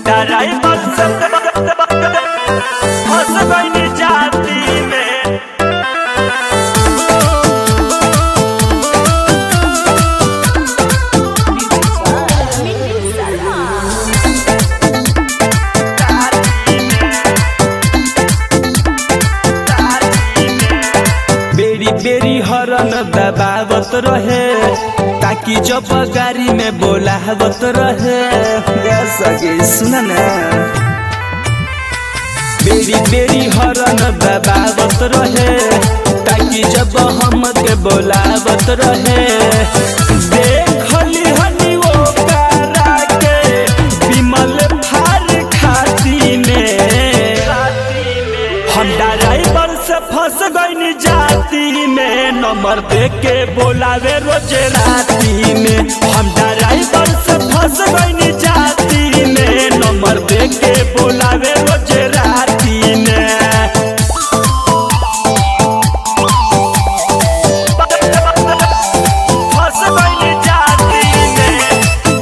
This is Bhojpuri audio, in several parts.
ड्राइवर से फंस गई जाती में बेरी बेरी हरन दबावत रहे ताकि जब गाड़ी में बोलावत रहे गा सके सुन ना बेरी बेरी हरन दबावत रहे ताकि जब हम के बोलावत रहे देखली हनी वो कारा के विमल फार खाती में हम ड्राइवर से फंस गई जाती में नंबर दे के बोलावे रोज राती में हम ड्राइवर से फंस गई जाती में नंबर दे के बोलावे रोज राती में फंस गई जाती में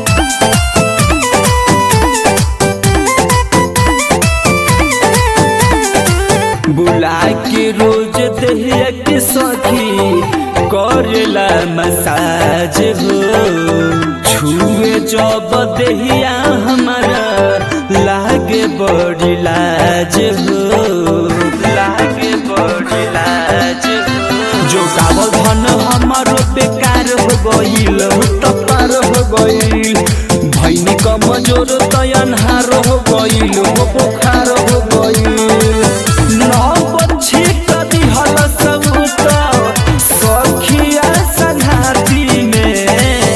बुला के रोज दहिया के सखी करेला मसाज हो छुए जब दहिया हमारा लागे बड़ी लाज हो लागे बड़ी लाज हो जो गावल धन हमारो बेकार हो गईल तो पार हो गईल भैनी कमजोर तयनहार हो गईल हो बुखार हो गईल नौ बच्ची कदी हल सब सखिया संघाती में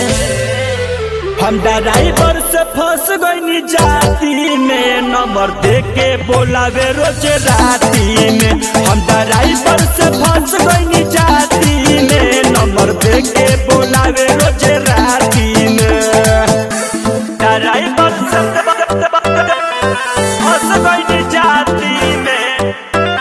हम ड्राइवर से फंस गई जाती में नंबर दे के बोलावे रोज राती में हम ड्राइवर से फंस गई जाती में नंबर दे के बोलावे रोज राती में ड्राइवर से फंस गई जाती में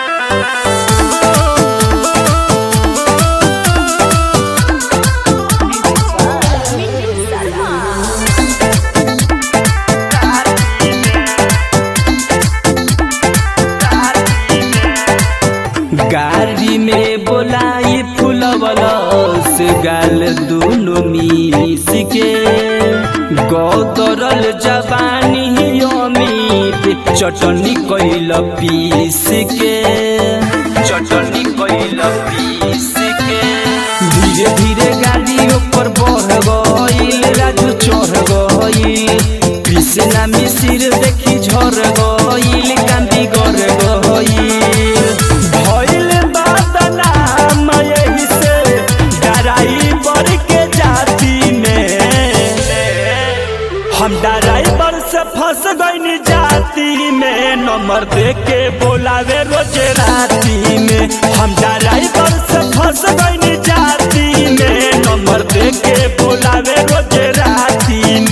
गाड़ी में बोलाई फुलवलस गाल दोनों मिस के गौतरल जवानी अमित चटनी कैल पीस के चटनी कैल पीस के धीरे धीरे गाड़ी ऊपर बढ़ गईल राजू चढ़ गईल कृष्णा मिसिर देखी झर गईल कांदी गर गईल भइल बदनाम यही से ड्राइवर के जाती में हम ड्राइवर से फंस गई जाती में नंबर दे के बोलावे रोज राती में हम ड्राइवर से फंस गई